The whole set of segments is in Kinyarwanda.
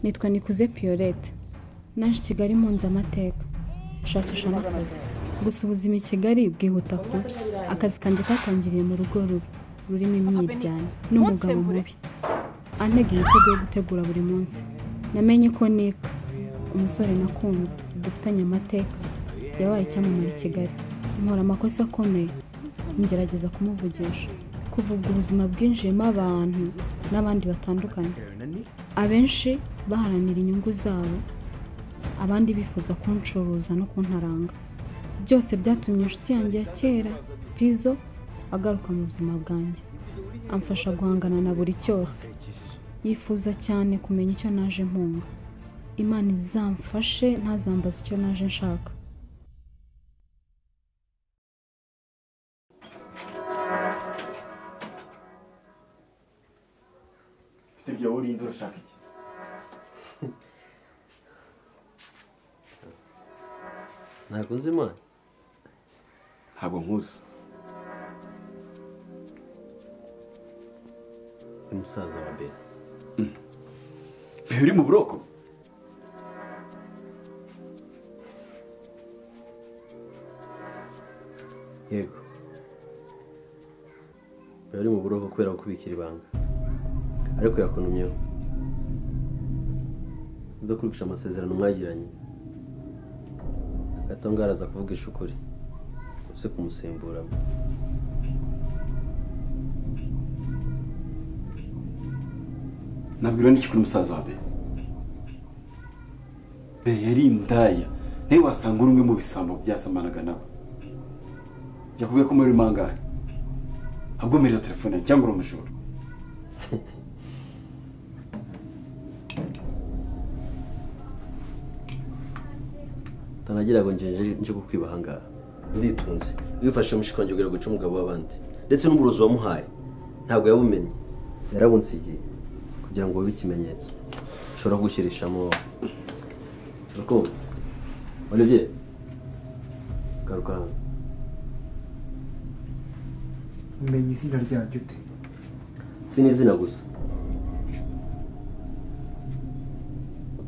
nitwa nikuze piyorete naje kigali mpunze amateka shakisha n'akazi gusa ubuzima i kigali bwihuta kubi akazi kanjye katangiriye mu rugo rubi rurimo imyiryane n'umugabo mubi antega imitego yo gutegura buri munsi namenye ko nika umusore nakunze dufitanye amateka yabaye icyamamare i kigali nkora amakosa akomeye ngerageza kumuvugisha kuvuga ubuzima bwinjiyemo abantu n'abandi batandukanye abenshi baharanira inyungu zabo abandi bifuza kuncuruza no kuntaranga byose byatumye inshuti yanjye ya kera pizo agaruka mu buzima bwanjye amfasha guhangana na buri cyose yifuza cyane kumenya icyo naje mpunga imana izamfashe ntazambaze icyo naje nshaka ibyo urinde urashaka iki ntabwo nzi imana ntabwo nkuzi ni musaza wa mbere uri mu buroko yego biba ari mu buroko kubera gukubikira ibanga ariko yakunumyeho udakurikiza amasezerano mwagiranye agatonga araza kuvugisha ukuri uze kumusimburamo nabwira n'iki kuri musaza wa be be yari indaya nawe wasanga uri umwe mu bisambo byasamanaga nawe yakubwiye ko muri mangahe ahubwo mpereza telefone yawe cyangwa uri umujura utanagira ngo ngenje nje kukwiba ahangaha nditunze wifashe mushikongera guca umugabo w'abandi ndetse n'uburozi wamuhaye ntabwo yabumenye yarabunsigiye kugira ngo bibe ikimenyetso ushobora kugushyirishamo wowe urukundo olivier garuka hano umenya izina ryanjye ute si n'izina gusa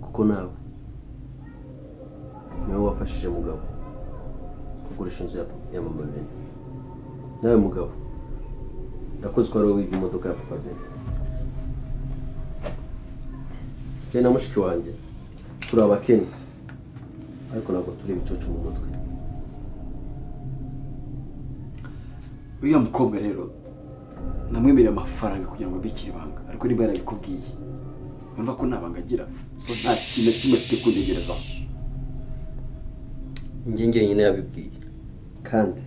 kuko nawe niwe wafashije mugabo kugurisha inzu ya ya mama bene nawe mugabo ndakoze ko wari wiga imodoka ya papa bene njye na mushiki wanjye turi abakene ariko ntabwo turi ibicucu mu mutwe uriya mukobwa rero namwemereye amafaranga kugira ngo abikire ibanga ariko niba yarabikubwiye urumva ko nta banga agira so nta kintu na kimwe afite kuntegerezaho njye njyenyine yabibwiye kandi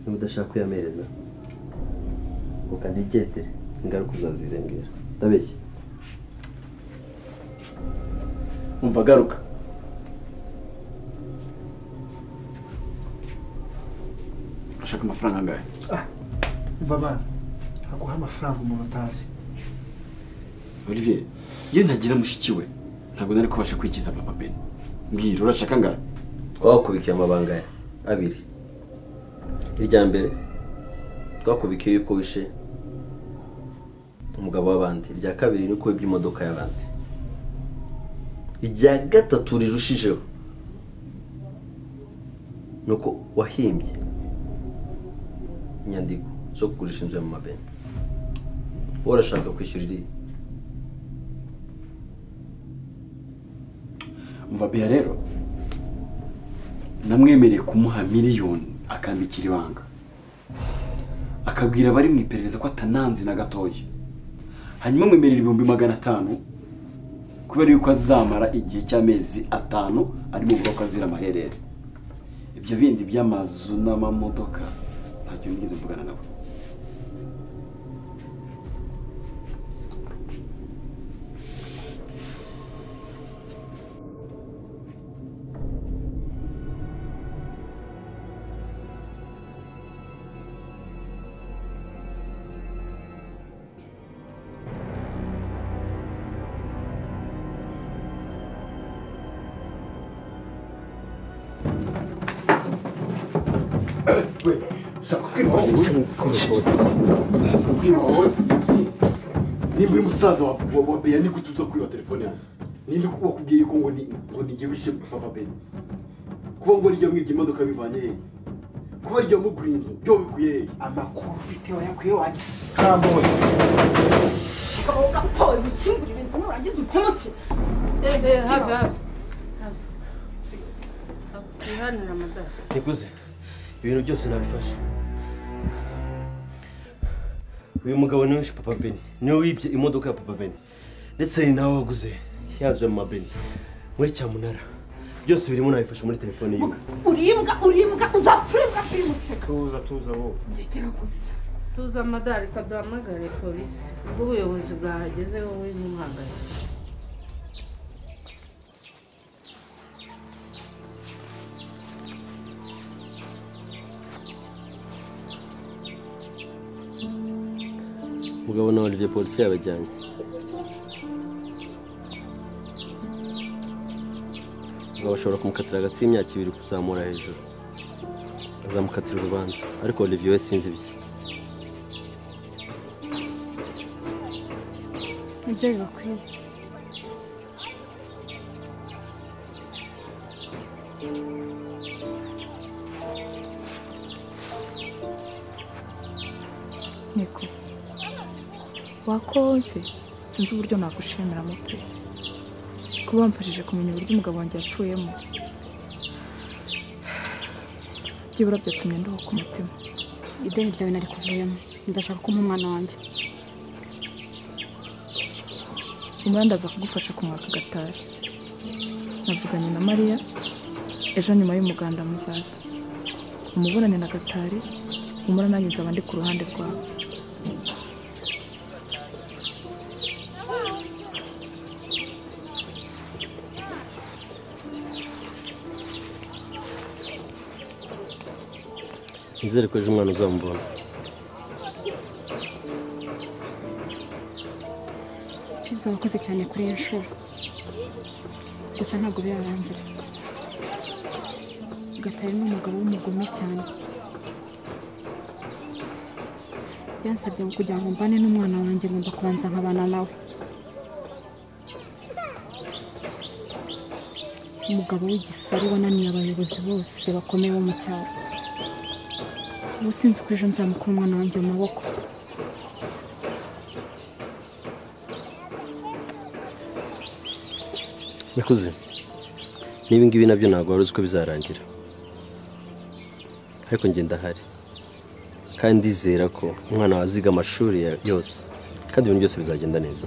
niba udashaka kuyamereza ukanegete ingaruka uzazirengera ndabeshya umva agaruka urashaka amafaranga angahe umva abana ntaguha amafaranga umuntu utazi olivier iyo ntagira mushiki we ntabwo nari kubasha kwikiza papa bene mbwira urashaka angahe twakubikiye amabanga ya abiri irya mbere twakubikiye yuko wishe umugabo w'abandi irya kabiri ni uko wibye imodoka y'abandi irya gatatu rirushijeho ni uko wahimbye inyandiko zo kugurisha inzu ya mama bene wowe urashaka kwishyura iriya umva bea rero namwemereye kumuha miliyoni akambikira ibanga akabwira abari mu iperereza ko atananze na gatoya hanyuma amwemerera ibihumbi magana atanu kubera yuko azamara igihe cy'amezi atanu ari mu buroko azira amaherere ibyo bindi by'amazu n'amamodoka ntacyo nigeze mvugana nawe ushaka kubwirwa wowe ushaka kubwirwa wowe nimba uri musaza wa wa- wa bea niko tuza kwiba telefone yanjye ninde uko wakubwiye yuko ngo ni ngo ni igihugu cyo papa beni kuba ngo rijya mwibye imodoka bivanye hehe kuba rijya muguha inzu byo bikuye hehe amakuru ufite wayakuye wasambuye ukaba ugapfa wikingurira inzu nurangiza umpemukire hafi hafi wihanira amadara nikuze ibintu byose nabifashe uyu mugabo niwe wishe papa beni niwe wibye imodoka ya papa beni ndetse ni nawe waguze yanzu ya mama beni muri cyamunara byose birimo nabifashe muri telefone yiwe uribwa uribwa uzapfa uribwa kuri museka tuza tuza bo ndekera gusa tuzi amadara reka duhamagare polisi ubwo ubuyobozi bwahageze wowe ntuhangayike mugabo na olivier polisi yabajyanye mugabo ashobora kumukatira hagati y'imyaka ibiri kuzamura hejuru azamukatira urubanza ariko olivier we sinzi ibye nibyo bibakwiye niko wakoze sinzi uburyo nagushimira muto kuba wamfashije kumenya uburyo umugabo wanjye yapfuyemo byibura byatumye ndoha ku mutima ideni ryawe nari kuvuyemo ndashaka ko umpa umwana wanjye umwenda aza kugufasha kumwaka agatari navuganye na mariya ejo nyuma y'umuganda muzaza umuburane na gatari umura nanjye nzaba ndi ku ruhande rwawe nizere ko ejo umwana uzamubona Pizo wakoze cyane kuri iyo nshuro gusa ntabwo birarangira gatari ni umugabo w'umugome cyane yansabye ngo kugira ngo mbane n'umwana wanjye ngomba kubanza nkabana nawe umugabo w'igisari wananiye abayobozi bose bakomeye bo mu cyaro ubu sinzi ko ejo nzamukura umwana wanjye mu maboko nikuze niba ngibi nabyo ntabwo wari uzi ko bizarangira ariko njye ndahari kandi ndizera ko umwana wawe aziga amashuri ya- yose kandi ibintu byose bizagenda neza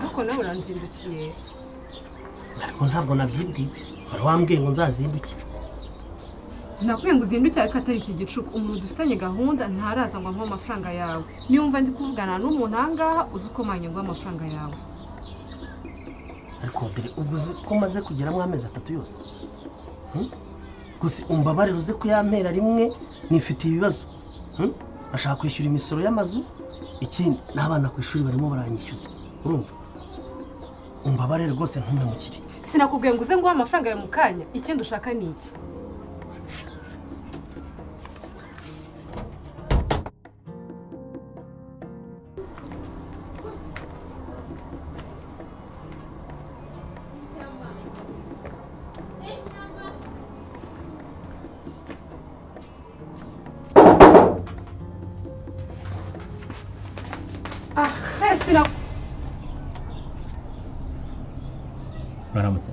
ariko nawe uranzindukiye ariko ntabwo nabyibwiwe wari wambwiye ngo nzazinduke nakubwiye ngo uzindukire ariko atari iki gicuku umuntu dufitanye gahunda ntaraza ngo amuhe amafaranga yawe niyumva ndi kuvugana n'umuntu ahangaha uzi uko mwanyunguha amafaranga yawe ariko dore ubwo uzi ko maze kugeramo amezi atatu yose Hmm? gusa umbabarire uze ko yampera rimwe nifitiye ibibazo Hmm? bashaka kwishyura imisoro y'amazu ikindi n'abana ku ishuri barimo baranyishyuza urumva umbabarire rwose ntumemukire sinakubwiye ngo uze nguhe amafaranga yawe mu kanya ikindi ushaka ni iki Ah, eh, sinaku- baramutse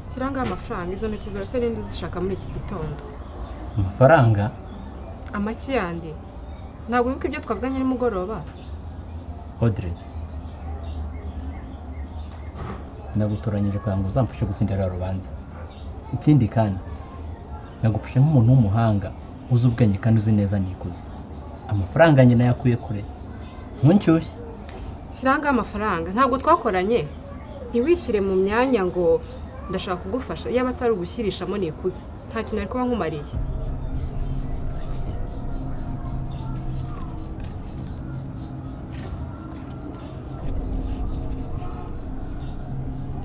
ntakiri angahe amafaranga izo ntoki zose n'indi zishaka muri iki gitondo amafaranga amaki yandi ntabwo wibuka ibyo twavuganye nimugoroba hodire nagutoranyije kugira ngo uzamfashe gutsindira rubanza ikindi kandi nagufashe nk'umuntu w'umuhanga uzi ubwenge kandi uzi neza nikuze amafaranga nyine yakuye kure ntunshyushye angahe amafaranga ntabwo twakoranye ntiwishyire mu myanya ngo ndashaka kugufasha yaba atari ugushyirishamo nikuze nta kintu ari kuba nkumariye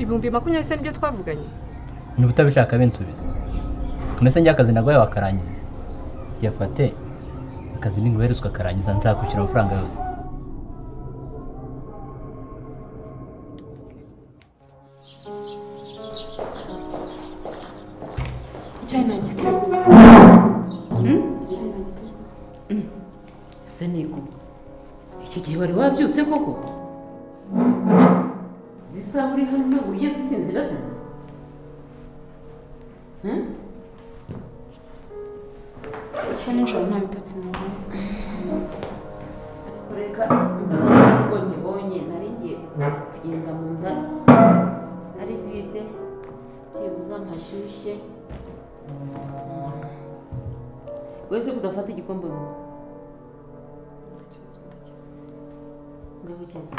ibihumbi makumyabiri se nibyo twavuganye niba utabishaka binsubiza none se njye akazi naguhaye wakarangiza yafate akazi ninguherezwa akarangiza nzakwishyura amafaranga yose icyayi nagiteguye ese niko icyo gihe wari wabyuse koko zisa uri hano ntabwo uriye zisinzira se hano nijoro nta bitotsi nabonye ureka mvane kuko nkibonye nari ngiye kugenda mu nda ari vide byibuze amashyushye wese kudafata igikombe ngo ngaho cyeza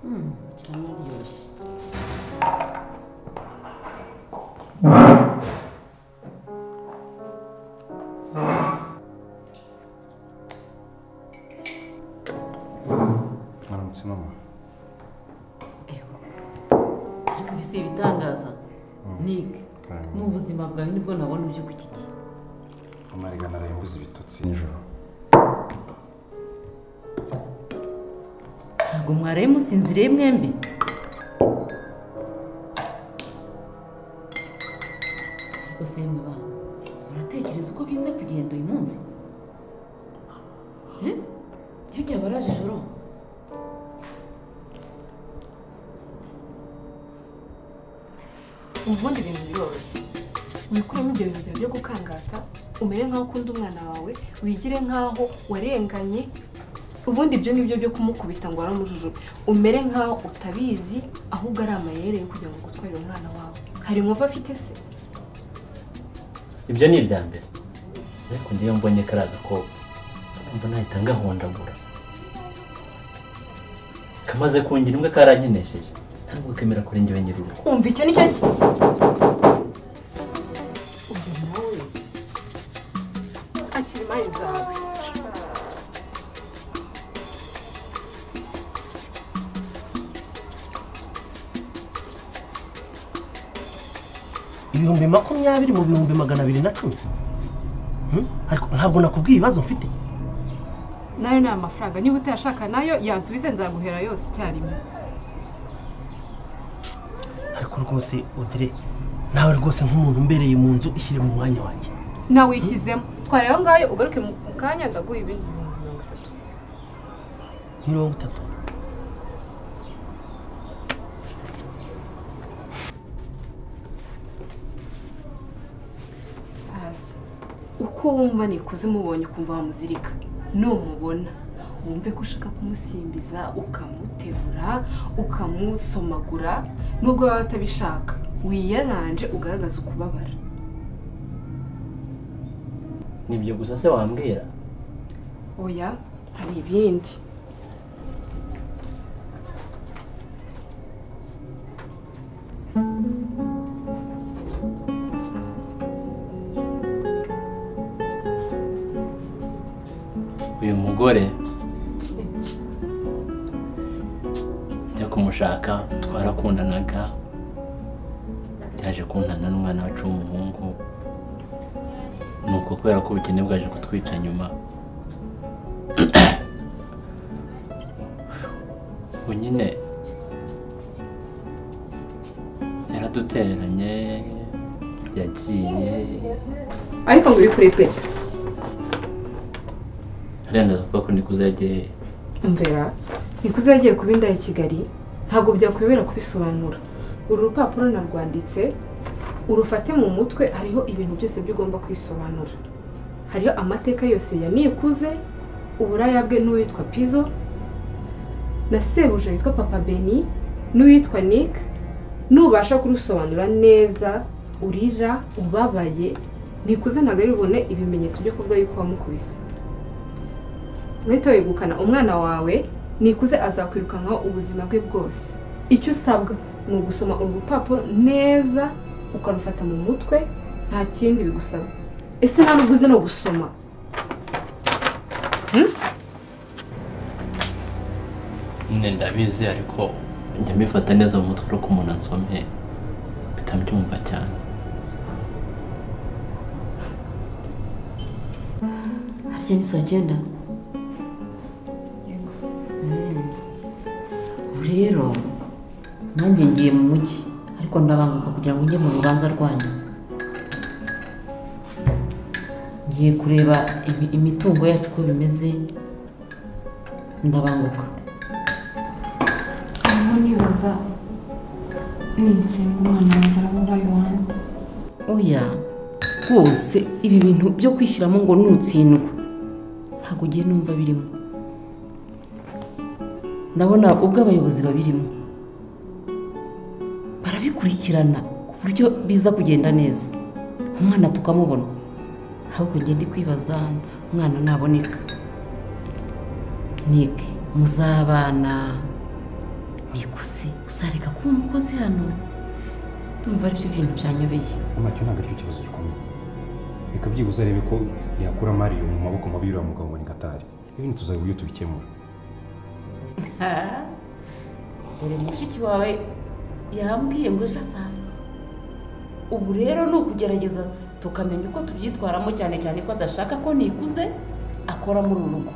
Hmm, kanaryoshye. Aramutse mama. Ariko ibi si ibitangaza. Nick, mu buzima bwawe nibwo nabona ibyo ku giti. Mama reka naraye mbuze ibitotsi nijoro. Ntabwo mwaraye musinziriye mwembi. Ariko se mwe bana, muratekereza uko biza kugenda uyu munsi? Eh? Iyo byaba araje ijoro, ubundi ibintu biroroshye wikuremo ibyo bintu byawe byo gukangata umere nk'aho ukunda umwana wawe wigire nk'aho warenganye ubundi ibyo ngibyo byo kumukubita ngo waramujujube umere nk'aho utabizi ahubwo ari amayere yo kugira ngo ugutwarire umwana wawe hari inkovu afite se ibyo ni ibya mbere ariko ndiyo mbonye kari agakobwa numva nahita ngahondagura kamaze kungira imbwa karankinesheje ntabwo kemera kuri njye wenyine urugo umva icyo nicyo ki akiri mayi zawe ibihumbi makumyabiri mu bihumbi magana abiri na cumi Hmm? ariko ntabwo nakubwiye ibibazo mfite nayo ni amafaranga niba utayashaka nayo yansubize nzaguhera yose icyarimwe ariko rwose odire nawe rwose nk'umuntu umbereye mu nzu ishyire mu mwanya wanjye nawe wishyizemo twara aho ngaho ugaruke mu mu kanya ndaguha ibindi bihumbi mirongo itatu mirongo itatu saza uko wumva ni kuzimubonye ukumva wamuzirika numubona wumve ko ushaka kumusimbiza ukamuterura ukamusomagura nubwo waba utabishaka wiyaranje ugaragaza ukubabara nibyo gusa se wambwira oya hari ibindi uyu mugore njya kumushaka twarakundanaga yaje kuntana n'umwana wacu w'umuhungu ni uko kubera ko ubukene bwaje kutwica nyuma ubu nyine yaradutereranye yagiye ariko ngo uri kurepeta ariya ndavuga ko nikuze yagiye he mvera nikuze yagiye kuba inda ya kigali ntabwo byakwemera kubisobanura uru rupapuro narwanditse urufate mu mutwe hariho ibintu byose byo ugomba kwisobanura hariho amateka yose ya nikuze uburaya bwe n'uwitwa pizo na sebuje witwa papa beni n'uwitwa nick nubasha kurusobanura neza urira ubabaye nikuze ntabwo ari bubone ibimenyetso byo kuvuga yuko wamukubise uhita wegukana umwana wawe nikuze azakwirukankaho ubuzima bwe bwose icyo usabwa ni ugusoma urupapuro neza ukarufata mu mutwe nta kindi bigusaba ese nta nubwo uzi no gusoma nyine ndabizi ariko njya mbifata neza mu mutwe ko umuntu ansomye mpita mbyumva cyane harya ni saa cyenda Mm. Ubu rero nanjye ngiye mu mujyi ariko ndabanguka kugira ngo njye mu rubanza rwanyu ngiye kureba imi- imitungo yacu uko bimeze ndabanguka Aho nibaza nitsinda umwana wanjye arabura iwanjye oya rwose ibi bintu byo kwishyiramo ngo nutsindwa ntabwo ugiye numva birimo ndabona ubwo abayobozi babirimo barabikurikirana ku buryo biza kugenda neza umwana tukamubona ahubwo ngende kwibaza umwana naboneka nike muzabana nikuze uzareka kuba umukozi hano ndumva ari byo bintu byanyobeye ntacyo ntabwo aricyo kibazo gikomeye reka byibuze arebe ko yakura mariyo mu maboko mabi y'uriya mugabo ngo ni gatari ibindi tuzabura uburyo tubikemura dore mushiki wawe yambwiye ngo ejo azaza ubu rero ni ukugerageza tukamenya uko tubyitwaramo cyane cyane ko adashaka ko nikuze akora muri uru rugo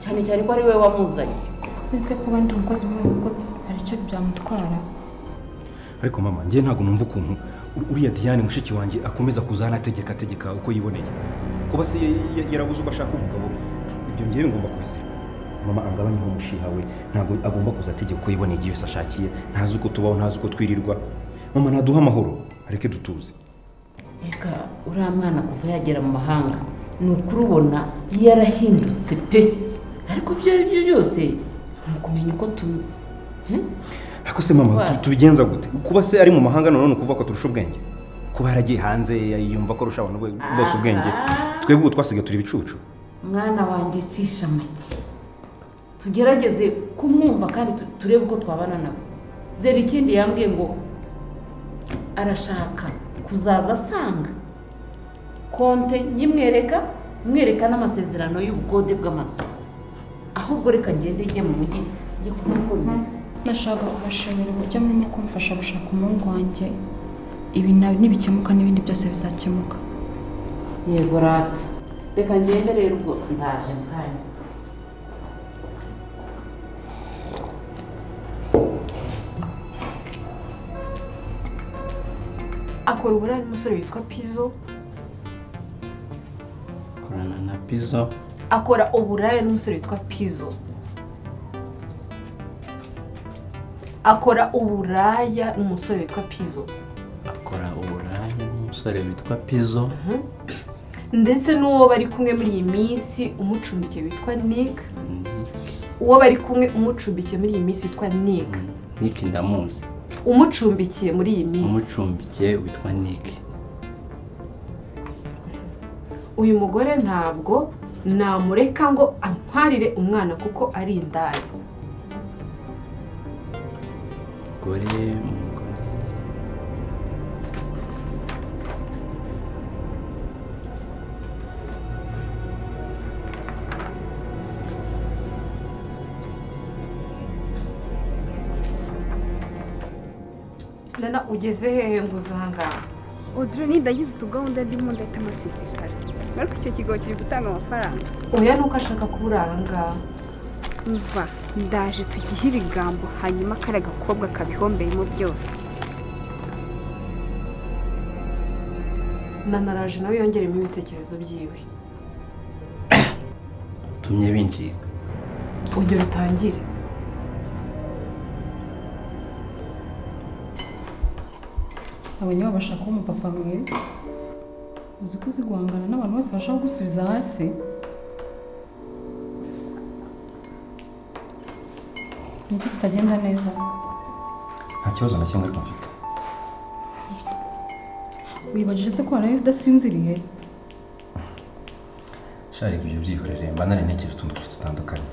cyane cyane ko ari we wamuzanye ese kuba ndi umukozi muri ubu rugo hari icyo byamutwara ariko mama njye ntabwo numva ukuntu ur- uriya diane mushiki wanjye akomeza kuza hano ategeka ategeka uko yiboneye kuba se ya- ya- yarabuze uko ashaka umugabo ibyo ngewe ngomba kubisiba mama angabanyeho umushiha we ntabwo agomba kuza ategeka uko yiboneye igihe yose ashakiye ntazi uko tubaho ntazi uko twirirwa mama naduha amahoro areke dutuze reka uriya mwana kuva yagera mu mahanga ni ukurubona yarahindutse pe ariko ibyo ari byo byose ni ukumenya uko tu Hmm? ariko se mama Ndwara. tu- tubigenza gute kuba se ari mu mahanga none ukuvuga ko turusha ubwenge kuba yaragiye hanze yumva ko arusha abantu bo- bose ubwenge twebwe ubu twasigaye turi ibicucu mwana wanjye cisha amagi tugerageze kumwumva kandi tu- turebe uko twabana nawe dore ikindi yambwiye ngo arashaka kuzaza asanga konte nyimwereka mwereka n'amasezerano y'ubukode bw'amazu ahubwo reka ngende njye mu mujyi njye kubona uko bimeze nashaka kubashimira uburyo murimo kumfasha gushaka umuhungu wanjye ibi na- nibikemuka n'ibindi byose bizakemuka yego rata reka ngende rero ubwo ndaje kanya akora uburaya n'umusore witwa pizo akorana na pizo akora uburaya n'umusore witwa pizo akora uburaya n'umusore witwa pizo akora uburaya n'umusore witwa pizo ndetse n'uwo bari kumwe muri iyi minsi umucumbikiye witwa nick uwo bari kumwe umucumbikiye muri iyi minsi witwa nick niki ndamuzi umucumbikiye muri iyi minsi umucumbikiye witwa niki uyu mugore ntabwo namureka ngo antwarire umwana kuko ari indaya gore umugore nana ugeze hehe ngo uze ahangaha udure nidagize utugahunda ndimo ndahita amasesekara ariko icyo kigo kiri gutanga amafaranga oya nuko ashaka kuba uri ahangaha mva ndaje tugihe ibigambo hanyuma kariya gakobwa kabihomberemo byose nana araje nawe yongeremo ibitekerezo byiwe bitumye binjiga ongera utangire abanywa bashaka umupapa mwiza uzi ko uzi guhangana n'abantu bose bashaka gusubiza hasi ni iki kitagenda neza nta kibazo na kimwe ariko mfite wibajije se ko waraye udasinziriye shari ibyo byihorere mba nari ntegereje utundi tuzi dutandukanye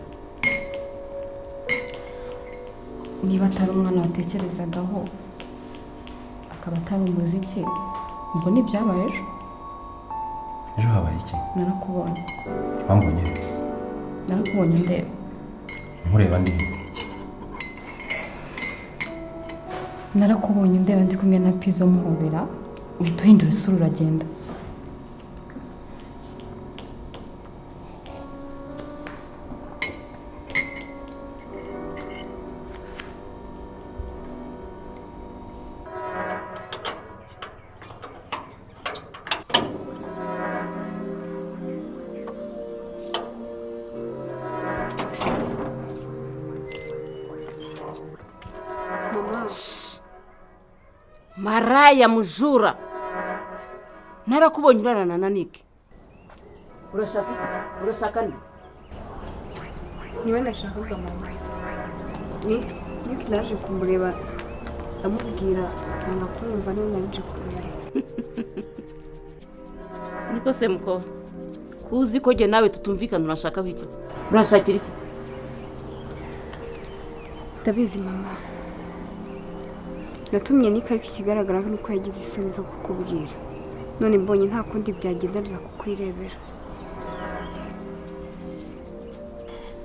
niba atari umwana watekerezagaho akaba atari umuziki ubwo ni ibyabaye ejo ejo habaye iki narakubonye wambonye narakubonye ndeba nkureba ndi narakubonye ndeba ndi kumwe na pizo muhobera uhita uhindura isura uragenda mama maraya mujura narakubonye urarana na niki urashaka iki urashaka nde niba nashakaga mama ni niko naje kumureba ndamubwira nanga kumva niba naje kumureba niko se mukobwa kuzi ko jye nawe tutumvikana urashakaho iki urashakira iki ndabizi mama natumye nika ariko ikigaragara ni uko yagize isoni zo kukubwira none mbonye nta kundi byagenda biza kukwirebera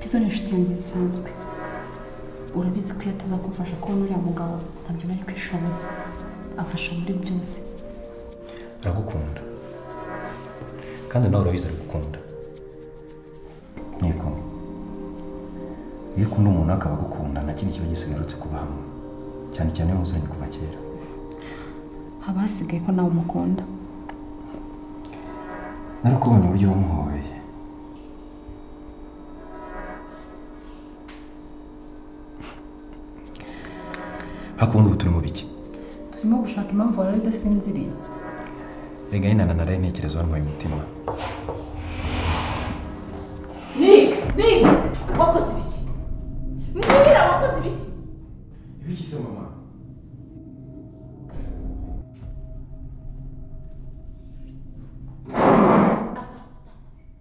pizo ni inshuti yanjye bisanzwe urabizi ko iyo ataza kumfasha kubona uriya mugabo ntabyo nari kwishoboza amfasha muri byose aragukunda kandi nawe urabizi aragukunda yego iyo ukunda umuntu akaba agukunda nta kindi kiba gisigarutse kuba hamwe cyane cyane iyo muzanye kuva kera haba hasigaye ko nawe umukunda narakubonye uburyo wamuhoye ariko ubundi ubu turi mu biki turimo gushaka impamvu waraye udasinziriye rega nyine na naraye ntekereza wamuhaye umutima Nick, Nick, wakoze ibiki? Mbwira wakoze ibiki? ibiki se mama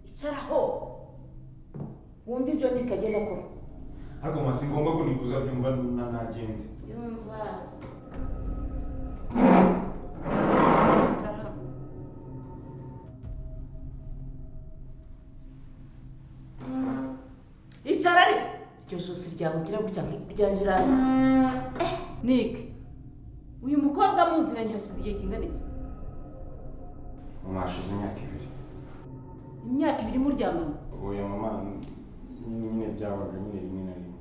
icaraho wumva ibyo Nick agenda akora ariko mama si ngombwa ko nikuza byumva na ntagende byumva icara ariko iryo josi ryawe ugira gutya nk'irya jirani Nick uyu mukobwa muziranye hashize igihe kingana iki mama hashize imyaka ibiri imyaka ibiri muryamana ubuye mama nyine byabaga nyine rimwe na rimwe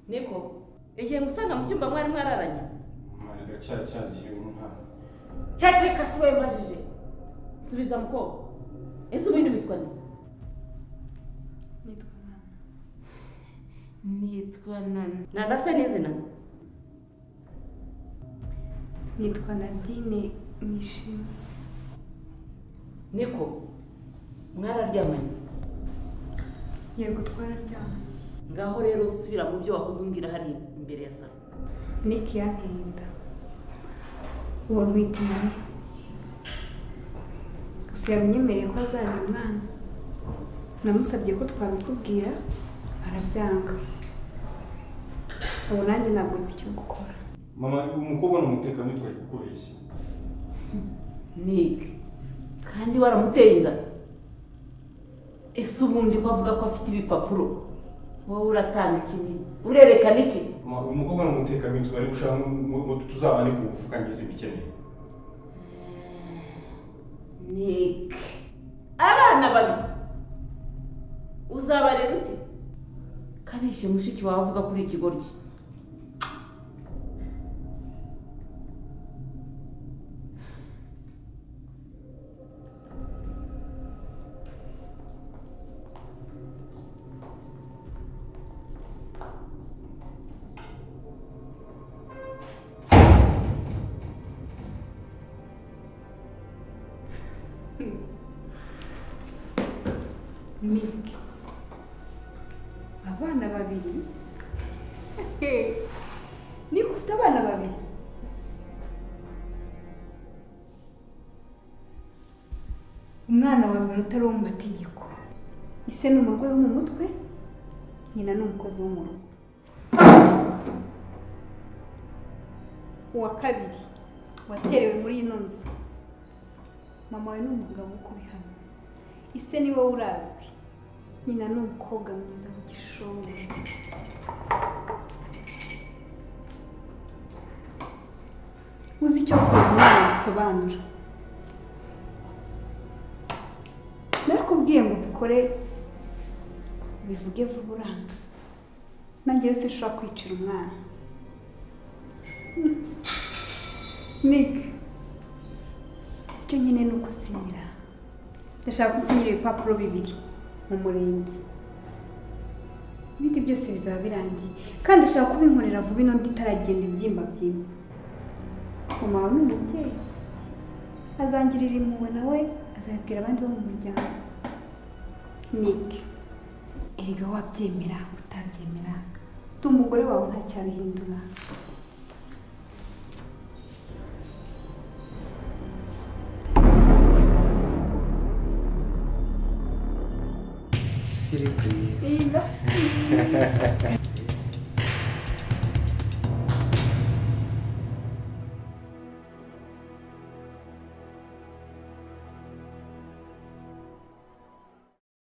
niko igihe musanga mu cyumba mwari mwararanye mama rega cya cyagiye umwana cyateka si wowe mbajije subiza mukobwa ese ubundi witwa nde nitwa nana nana se n'izina nitwa nadine nishimye niko mwararyamanye yego twararyamye ngaho rero subira mu byo wahoze umbwira hariya imbere ya salo niki yateye inda uwo rwita inani gusa yamenyemereye ko azana umwana namusabye ko twabikubwira arabyanga ubu nanjye ntabwo nzi icyo gukora mama umukobwa ni umutekamutwe ari gukoresha Nick kandi waramuteye inda ese ubundi ko avuga ko afite ibipapuro wowe uratanga iki urerekana iki mama umukobwa ni umutekamutwe ari gushaka ngo tuzabane ku bufukangiza ibikeneye Nick abana babiri uzabarera ute kabishe mushiki wawe avuga kuri ikigoryi mike abana babiri niko ufite abana babiri umwana wawe minota ari uwo mu mategeko ise ni umurwayi wo mu mutwe nyina ni umukozi wo mu rugo uwa kabiri waterewe muri ino nzu mama wawe ni umugabo wo kubihamya ise ni wowe urazwi nyina ni umukobwa mwiza w'igishoro uzi icyo kuba umwana bisobanura narakubwiye ngo ubikore bivuge vuba uranga nanjye yose ushobora kwicira umwana mike icyo nyine ni ukusinyira ndashaka gutsinyira ibipapuro bibiri mu murenge ibindi byose bizaba birangiye kandi ushaka kubinkorera vuba ino itaragenda ibyimba byimba mama wawe ni umubyeyi azangirira impuhwe nawe azabibwira abandi bo mu muryango mike erega wabyemera utabyemera ndi umugore wawe ntacyabihindura siri purize